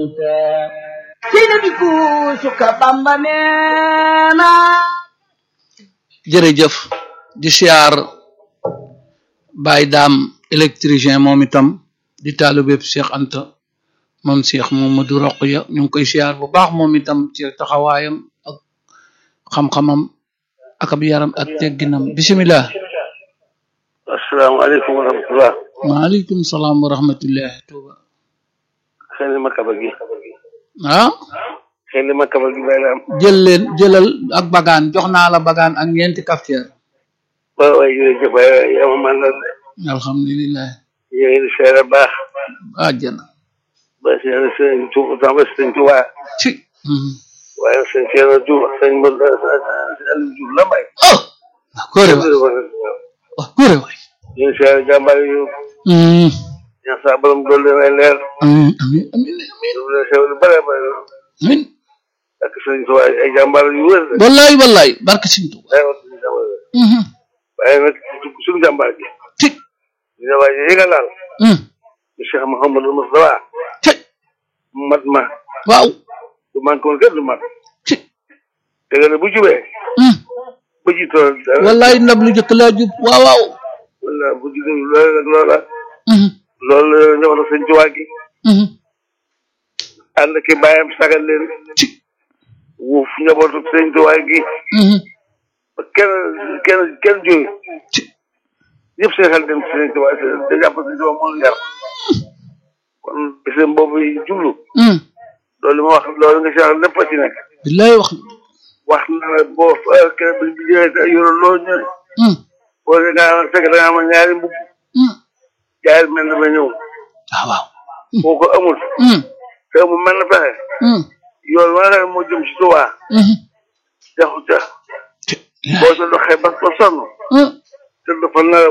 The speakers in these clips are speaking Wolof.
kuuta seyna bi kuusu ka bamba neena jërëjëf di siyaar Baye Daam électricien moom itam di taalibeb Cheikh Anta moom Cheikh Mamadou Roqya ñu ngi koy siyaar bu baax moom itam ci taxawaayam ak xam-xamam ak ab yaram ak tegginam bisimilah asalaamaaleykum wa rahmatulah. maaleykum salaam wa rahmatullah tuuba xëy na ma kaba gi. ah xëy na ma kaba gi bay la am. jël leen jëlal ak bagaan jox naa la bagaan ak ñeenti cafetière waaw waay jërëjëf waay yow man la de. alhamdulilah ñu ngi di seere baax. àjjana ba seere sëñ Tuuba sama sëñ Tuuba. ci mhm. waaye sëñ Seydou Diouf sëñ Mbodj Aliou Diouf la may. oh waaw góore waay waaw góore waay ñu ngi seere jàmbaar yu Mhm. ñaan saa borom dool leen ay leer. amin amin amin amin ñu leen sew lu bare bare amin ak sëñ Tuuba ay jàmbaar yu wër la. wallaay wallaay barke Sëñ Tuuba waaye wax dëgg jàmbaar la. Mhm. waaye nag suñu jàmbaar gi. ci ñu ne waaye yéega laal. Mhm. di Cheikh Mouhamadou Moustapha. ci mat ma. waaw du man koon kenn du mat. ci dëgg la bu jubee. Mhm. bu jiitoo dara. wallaay ndab lu jëkk laa jub waaw waaw wala bu jigéen loolu nag loola. Mhm. loolu la njabootu sëñ Tuubaa gi. Mhm. ànd ki bàyyam sagal leen. ci wuuf njabootu sëñ Tuubaa gi. Mhm. ba kenn kenn kenn jóge. ci ñëpp seen xel dem ci sëñ Tuubaa te jàpp sëñ Tuubaa moo ñu yar. kon bisam boobu yi jublu. Mhm. loolu ma wax loolu nga si wax lépp a ci nekk. billaay wax wax na la boo kenn bi bi jëlee te yoroo loo ñëw. Mhm. boo dee ngaa fekk da ngaa am ñaari mbubb. Mhm. jaay mel na ba ñëw. waaw waaw boo ko amul. Mhm. te amul mel na pexe. Mhm. yoon wala nga moo jëm ci Tuubaa. Mhm. jaxu ca. ci boo ca doxee ba ba sonn. Mhm. te dafa nelaw.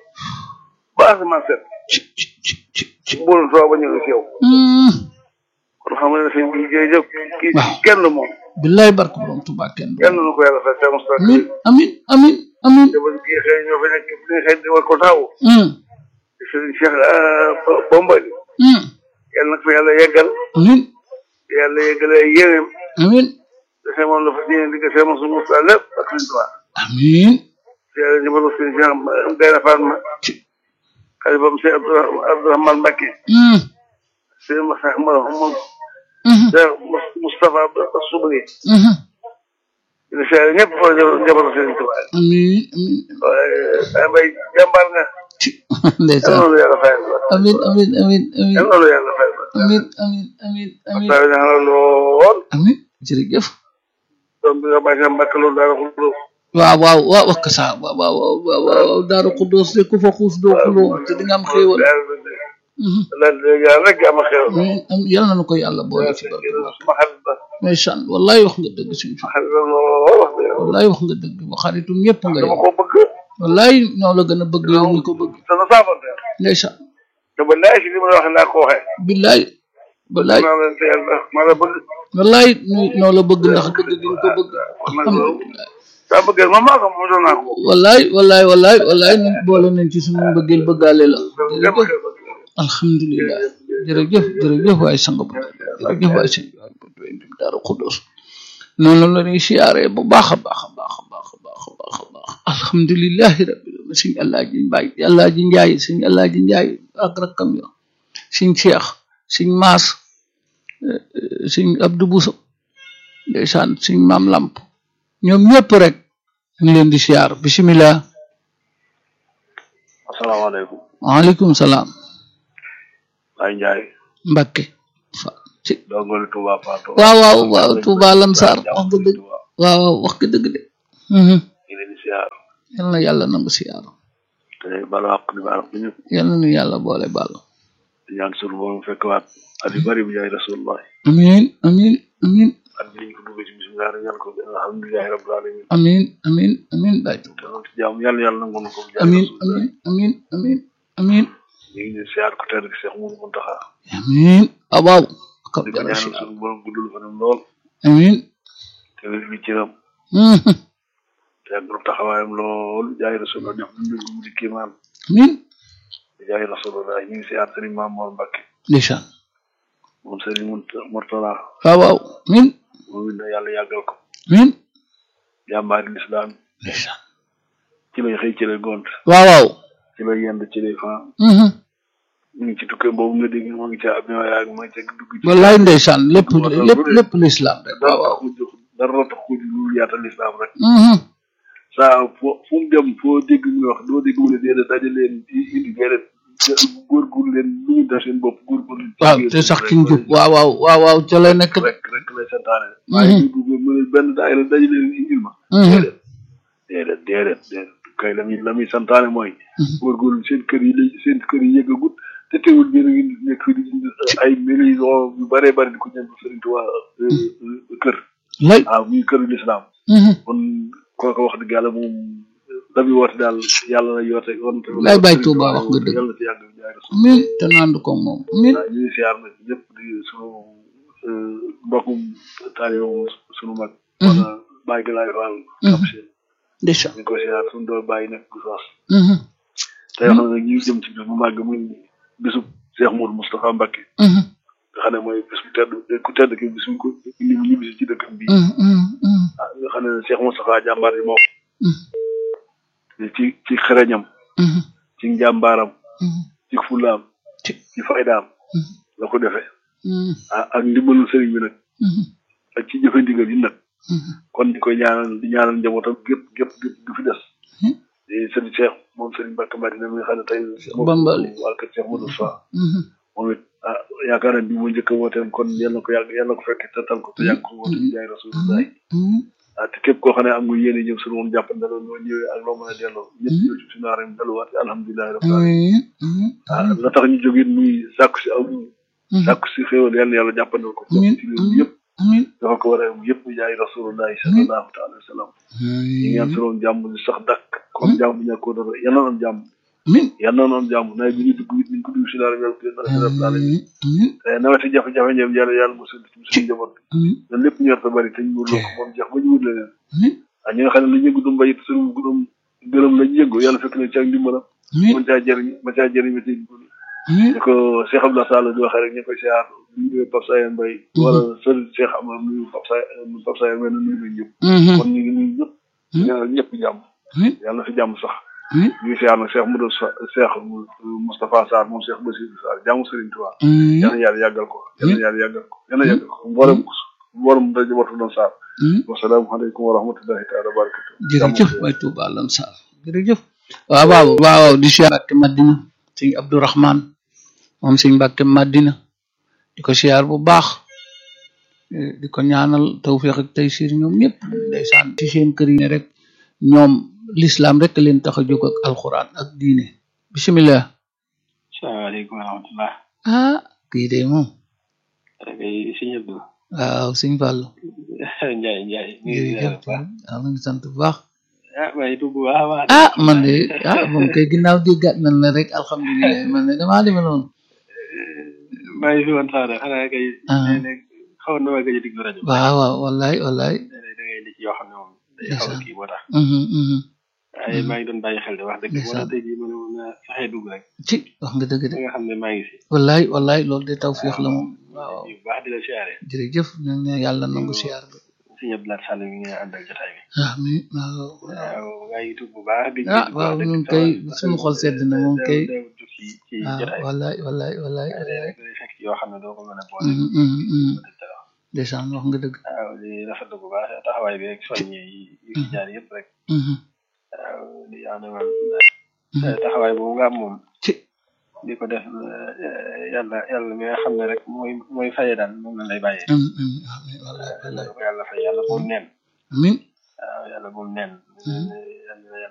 ba asamaan set. ci ci ci ci ci mboolu Tuubaa ba ñëw ci yow. Mhm. kon xam nga ne sëñ bi jërëjëf. kii Waaw. kenn moom. billaay barke borom Tuuba kenn du kenn nu ko yàlla fay te mos amin amin amin amin jabar gi xëy ñoo fi nekk fi xëy di war ko taw. Mhm. sëriñ Cheikh Bombali. Mhm. yàlla na ko fi yàlla yeggal. amin yàlla yeggale yéeneem. amin dafay moom la fa ñëwee di ko seen mosu Moussa lépp ak sëñ Tuubaa. amin yàlla ñëbal ko sëñ Cheikh Gaynde Fatma. ci xalifam Cheikh Abdourahmane Abdourahmane Mbacké. Mhm. sëñ Moussa Moussa Mhm. Cheikh Moustapha Soubri. Mhm. di seere ñëpp foo njabootu sëñ Tuubaa. amin amin waaye ay bay jàmbaar nga. ci yal ndeysaan na lu yàlla fayal ba. amin amin amin amin yal na lu yàlla fayal ba. amin amin amin amin saa yi la lool. amin jërëjëf doom bi nga bàyyi sa mbàkk loolu daal ko lool. waaw waaw waaw wax ka saa waaw waaw waaw waaw waaw daaru xuddoos de ku fa xuus doo xuloo te di nga am xéewal Mhm. lan yàlla rek am xew. amin am yal na nu ko yàlla boole ci barke suma xarit ba. ndeysaan wallaay wax nga dëgg suñu fi xarit la lool wax dëgg yàlla. wallaay wax nga dëgg ba xaritum ñëpp nga dama yow ko bëgg. wallaay ñoo la gën a bëgg yow ñu ko bëgg te sa saafante. ndeysaan te ba laaj si li ma la wax naa ko waxee. billaay wallaay maa leen te yàlla maa la bëgg. wallaay ñu- ñoo la bëgg ndax bëgg gi ñu ko bëgg wax na loolu. alhamdulilah saa bëggee moom maa ko moom doon naa ko. wallaay wallaay wallaay wallaay ñu boole nañ ci suñu mbëggeel bëggaale la lépp jërëjëf xew ba. alhamdulilah jërëjëf jërëjëf waay sang bu jërëjëf waay sëñ Daaru Xuddoos noonu la ñuy siyaaree bu baax a baax a baax a baax a baax a baax a baax alhamdulilahi rabbil alamin sëñ Alaaji Mbaay Alaaji Njaay sëñ Alaaji Njaay ak rakkam yo sëñ Cheikh sëñ Maas eh, eh, sëñ Abdou Bousso ndeysaan sëñ Maam Lamp ñoom ñëpp rek ñu ngi leen di siyaar bisimilah asalaamaaleykum. waaleykum salaam Baye Ndiaye. Mbakke fa ci dongoli Touba Fatou. waaw waaw waaw Touba Lansar wax nga dëgg waaw waaw wax nga dëgg de mhm ñu leen di siyaar. yal na yàlla nangu siyaar te bala wax di baal ñu yal na nu yàlla boole bàll di ñaan suñu borom fekk waat at yu bari bi jaay rasulullah amin amin amin at bi ñu ko duggee ci bismillah rek ñaan ko alhamdulillahi rabbil alamin amin amin amin baay te loolu ci jàmm yàlla yàlla nangu na ko bi jaay amin rasulullah amin amin amin amin ñu ngi leen siyaar ko tedd Cheikh Mourou Mountakha amin ah waaw kab di ko jara ñaanal siyaar suñu borom guddul fanam lool amin te wér bi cëram mhm te yàggal taxawaayam lool jaay rasulullah def dundal ko mu di kéemaan amin di jaay rasulullah ñu ngi siyaar Serigne Mame Mor Mbacke ndeysaan moom Serigne Mourtala waaw waaw min moom it na yàlla yàggal ko min jàmbaari lislaam ndeysaan ci lay xëy ci lay gont waaw waaw ci lay yend ci lay fan mhm ñu ngi ci tukkee boobu nga dégg moo ngi ca avion yaag ma ca dugg ci wallaay ndeysaan lépp lépp lépp lislaam rek dara waaw waaw tax mu jóg dara tax ko lu yaatal lislaam rek mhm saa fo fu mu dem foo dégg muy wax doo dégg mu ne déedéet daje leen indi déedéet góorgóor leen lu ñu def seen bopp góorgóor leen waaw te sax ci njub waaw waaw waaw waaw ca lay nekk rek rek lay santaane waaye ñu dugg mu ne benn daayira daje leen indil ma mhm déedéet déedéet déedéet kay la muy la muy santaane mooy góorgóorlu seen kër yi la seen kër yi yëggagut te teewul ngeen a ngi nekk fi di ay millions yu bëree bëri di ko ñëw Sëriñ Tuubaa kër lay waaw muy këru lislaam mhm kon kooku wax dëgg yàlla moom la muy woote daal yàlla la yoote woon te Lay Baay Tuubaa wax nga dëgg. yàlla na ci yàgg jaay rasul min te nandu ko moom min waaw ñu ngi siyaar nag ñëpp di sunu mbokkum taalibe sunu mag wala bàyyi gi laay faal kam seen ndeysaan ñu ngi ko siyaar sunu doon bàyyi nekk gu soos mhm te yoo xam ne nag ñu ngi jëm ci bis bu màgg muy bisub Cheikh Moudou Moustapha Mbacké mhm nga xam ne mooy bis bu tedd ku tedd ki bis bu ko indi mu ñibbisi ci dëkkam bii mhm mhm mhm ah nga xam ne Cheikh Moustapha jàmbaar yi moo mhm ci ci xereñam mhm ci njàmbaaram mhm ci fulaam ci ci faydaam mhm la ko defee mhm ah ak ndimbalu sëriñ bi nag mhm ak ci jëfe ndigal yi nag mhm kon di koy ñaanal di ñaanal njabootam gépp gépp gépp du fi des Hmm. di sëriñ Cheikh moom sëriñ Mbacke Madina mi nga xam ne tey moom Bambali. waa kër Cheikh Modou Sow mhm moom it ah yaakaar naa bi mu njëkk a wooteem kon yal na ko yàgg yal na ko fekk te tal ko te yàgg ko woote bi jaay rasulullah mhm ah te képp koo xam ne am nga yéene ñëw suñu moom jàpp na la loo ñëwee ak loo mën a delloo ñëpp ñëw ci suñu aaram delluwaat alhamdulilahi rabbil alamin mhm mhm ah la tax ñu jógit muy sàkku si aw mhm sàkku si xéwal yal na yàlla jàppandal ko Amiin. ci réew mi yëpp amiin dafa ko war a yëpp jaay rasulullahi sallallahu taala wa sallam ñu ñaan suñu jàmm di sax dakk comme jàmm bi ñàkkoo dara yal na am jàmm amiin yal na am jàmm nawet bi ñu dugg it niñ ko dugg si daal yàlla ko yàlla rabbil alamin amiin te nawet yi jafe-jafe ñoom yàlla yàlla mu sëdd ci suñu njaboot amiin loolu lépp ñu war a bari te ñu wërloo ko moom jeex ba ñu wut leneen amiin ah ñi nga xam ne lu yëngu du mbay it suñu gërëm gërëm lañ yëngu yàlla fekk na ci ak ndimbalam amiin mën caa jëriñ mën caa jëriñ ba ci amiin ni ko Cheikh Abdoulaye Sall di waxee rek ñu koy siyaar nuyu Pape Sayer Mbaye wala sël Cheikh am nuyu Pape Sayer Pape Sayer Mbaye nuyu nañ ñëpp mhm kon ñu ngi nuyu ñëpp ñu ñaanal ñëpp jàmm amiin yàlla na fi jàmm sax amiin ñu ngi siyaar nag Cheikh Modou Sa Cheikh Moustapha Sarr moom Cheikh Bassirou Sarr jàmm Serigne Touba amiin yàlla na yàlla yàggal ko yàlla na yàlla yàggal ko yàlla na yàggal ko mboolem mboolem daje watu doon Sarr amiin wasalaamaaleykum wa rahmatullahi taala wa barakatu jërëjëf waay Touba Lan Sarr jërëjëf waaw waaw waaw waaw di siyaar Mbàkke Madina sëñ Abdourahman moom sëñ Mbàkke Madina di ko siyaar bu baax eh, di ko ñaanal tawfiq ak taysir ñoom ñëpp ndeysaan ci seen kër yi ne rek ñoom l'islam rek leen tax a jóg ak alxuraan ak diine bisimilah salaamaaleykum wa rahmatulah. ah kii de moom kay sëñ Abdou. waaw sëñ Fallou Ndiaye Ndiaye. ñu ngi ziar jërëjëf bu baax. waaw ma ngi sant bu baax ah maa ngi tudd bu baax a baax. ah man de ah moom kay ginnaaw déggaat nañ la rek alhamdulilah man de damaa demee noonu maa ngi fi woon sax de xanaa kay. Ah. léeg-léeg xawoon na ma gëj a déglu rajo. waaw waaw wallaay wallaay léeg-léeg da ngay ne ci yoo xam ne moom. day xaw a Ndeysaan. kii moo tax. mhm mhm waaye maa ngi doon bàyyi xel de wax dëgg. moo Ndeysaan. tax tey jii ma ne woon naa fexee dugg rek. ci wax nga dëgg de ba nga xam ne maa ngi fi. wallaay wallaay loolu de tawfiix la moom waaw bu baax di la siyaare. jërëjëf ñu ne yàlla nangu siyaar bi sëñ Abdoulaye Sall mi nga àndal jotaay bi. ah mi waaw waaw waaw maa ngi tudd bu baax. di ah waaw ñun kay suñu xol sedd na moom kay ci ci ah jotaay bi. wallaay wallaay wallaay waaye wallaay rek day fekk yoo xam ne doo ko mën a boole. mhm mhm mhm ndeysaan wax nga dëgg waaw di rafetlu bu baax taxawaay bi rek soññe yi yi fi jaar yëpp rek mhm waaw di ñaanal taxawaay boobu nga am moom ci di ko def eh, yàlla yàlla mi nga xam ne rek mooy mooy faye daal moom la lay bàyyee mhm mhm amiin wallaay wallaay yàlla ko yàlla fay yàlla bu mu neen amiin waaw yàlla bu mu neen Mhm. yàlla